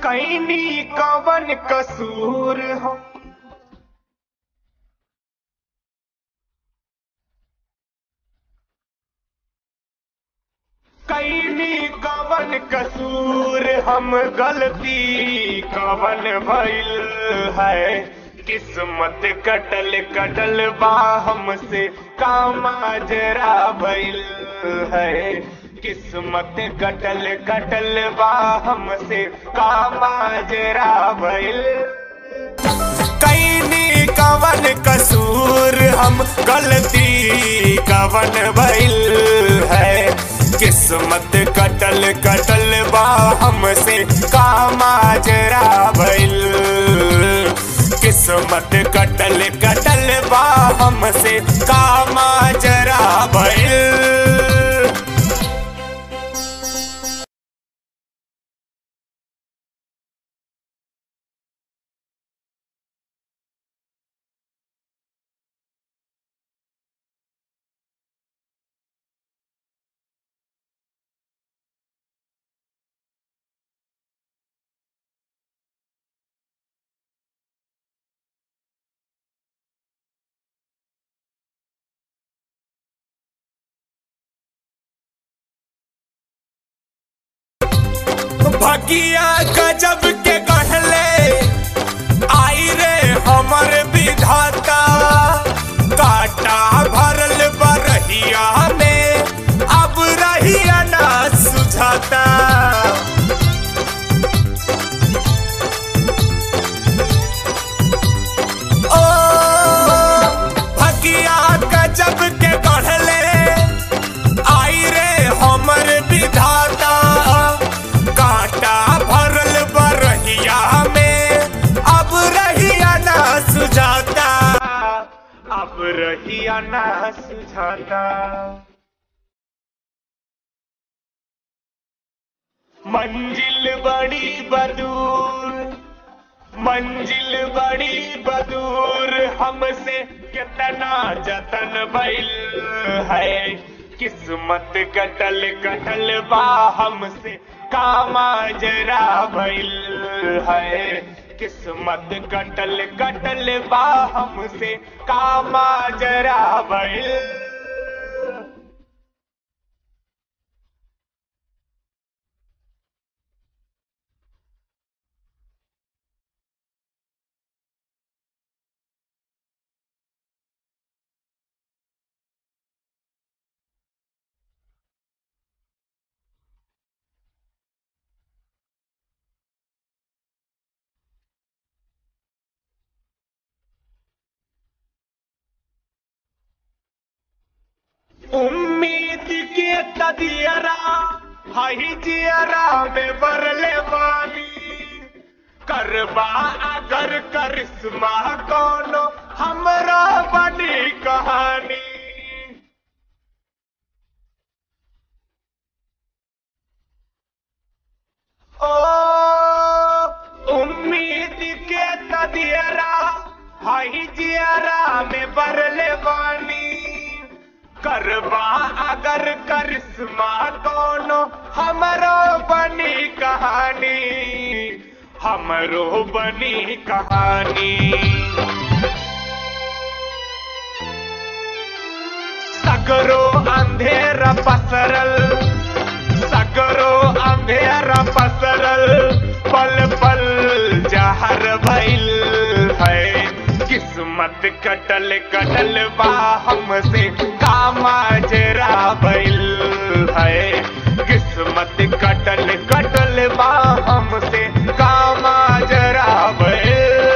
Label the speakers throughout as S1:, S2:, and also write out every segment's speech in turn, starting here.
S1: कैनी कवन कसूर हो कैनी कवन कसूर हम गलती कवन भइल है किस्मत कटल कटल बा हमसे कामाजरा भइल है किस्मत कटल कटल बा हमसे कामाजरा भइल कैनी कवन कसूर हम गलती कवन भइल है किस्मत कटल कटल बा हमसे कामाजरा भइल किस्मत कटल कटल बा हमसे कामाजरा भइल भगिया गजब के कहले आई रे हमर विधाता काटा भरल बरहिया में अब रहिया ना सुझाता ओ भगिया गजब के कहले आई रे हमर विधाता कांटा भरल बरहिया में अब रहिया ना सुझाता अब रहिया ना सुझाता मंजिल बड़ी बदूर मंजिल बड़ी बदूर हमसे कितना जतन भइल है किस्मत कटल कटल बा हमसे कामाजरा भइल है किस्मत कटल कटल बा हमसे कामाजरा भइल उम्मीद के तदियरा हाई जियरा में बरले बानी करबा अगर करिश्मा कोनो हमरा बनी कहानी ओ उम्मीद के तदियरा हाई जियरा में बरले बानी करबा अगर करिश्मा कोनो हमरो बनी कहानी हमरो बनी कहानी सगरो अंधेरा पसरल सगरो अंधेरा पसरल पल पल जहर भइल है किस्मत कटल कटल बा हमसे कामाजरा भइल है किस्मत कटल कटल बा हमसे कामाजरा भइल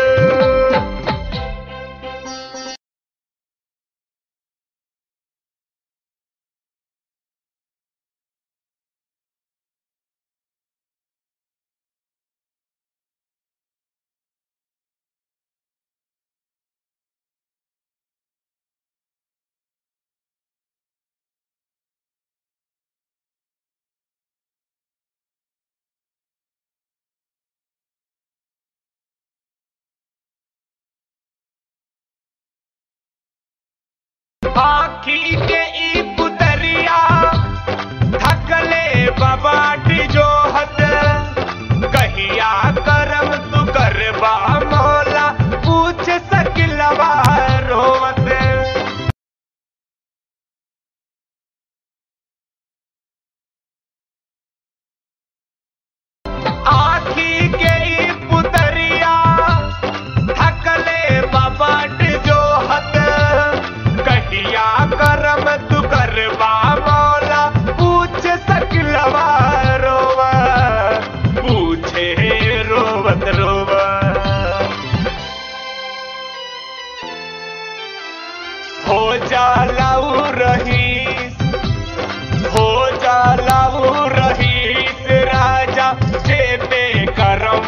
S1: आखी के ई पुतरिया थकले बाबाट जो हत कहिया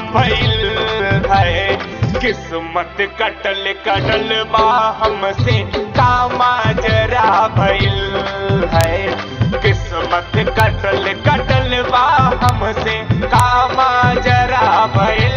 S1: भइल है किस्मत कटल कटल बा हमसे कामा जरा भइल है किस्मत कटल कटल बा हमसे कामा जरा भइल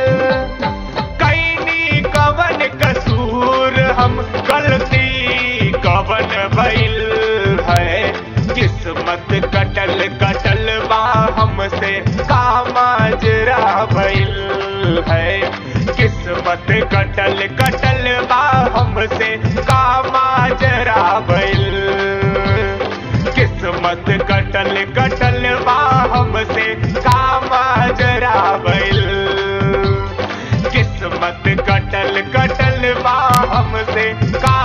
S1: कैनी कवन कसूर हम गलती कवन भइल है किस्मत कटल कटल बा हमसे कामाजरा भइल है किस्मत कटल कटल बा हमसे कामाजरा भइल किस्मत कटल कटल बा हमसे कामाजरा भइल किस्मत कटल कटल बा हमसे का